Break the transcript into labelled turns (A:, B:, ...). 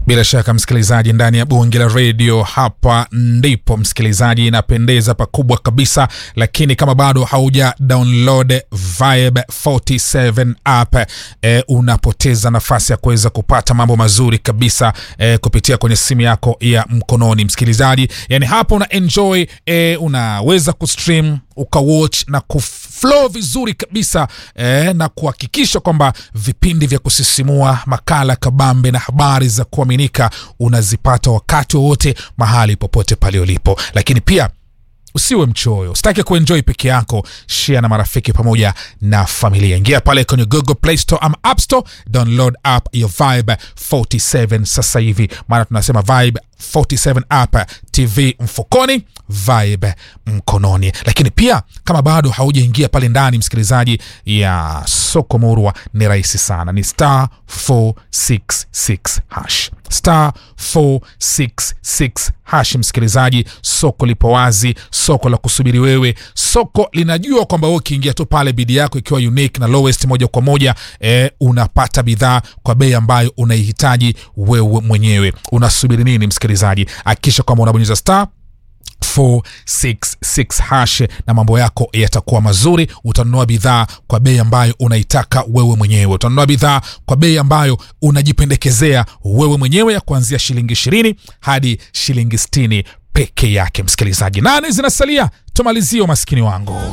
A: Bila shaka msikilizaji, ndani ya bunge la redio, hapa ndipo msikilizaji, inapendeza pakubwa kabisa. Lakini kama bado hauja download Vibe 47 app e, unapoteza nafasi ya kuweza kupata mambo mazuri kabisa e, kupitia kwenye simu yako ya mkononi msikilizaji. Yani hapa una enjoy e, unaweza kustream ukawatch na kuflow vizuri kabisa eh, na kuhakikisha kwamba vipindi vya kusisimua, makala kabambe na habari za kuaminika unazipata wakati wowote mahali popote pale ulipo. Lakini pia usiwe mchoyo, usitake kuenjoy peke yako, share na marafiki pamoja na familia. Ingia pale kwenye Google Play Store ama App Store, download app ya Vibe 47 sasa hivi, maana tunasema Vibe 47 app, TV mfukoni, Vibe mkononi. Lakini pia kama bado haujaingia pale ndani, msikilizaji, ya soko murwa, ni rahisi sana, ni star 466 hash star 466 hash. Msikilizaji, soko lipo wazi, soko la kusubiri wewe, soko linajua kwamba wewe ukiingia tu pale, bidi yako ikiwa unique na lowest, moja kwa moja eh, unapata bidhaa kwa bei ambayo unaihitaji wewe mwenyewe. Unasubiri nini msikilizaji? Hakikisha kwamba unabonyeza star 466 hash na mambo yako yatakuwa mazuri. Utanunua bidhaa kwa bei ambayo unaitaka wewe mwenyewe. Utanunua bidhaa kwa bei ambayo unajipendekezea wewe mwenyewe, ya kuanzia shilingi ishirini hadi shilingi sitini peke yake. Msikilizaji, nane zinasalia tumalizie umaskini wangu.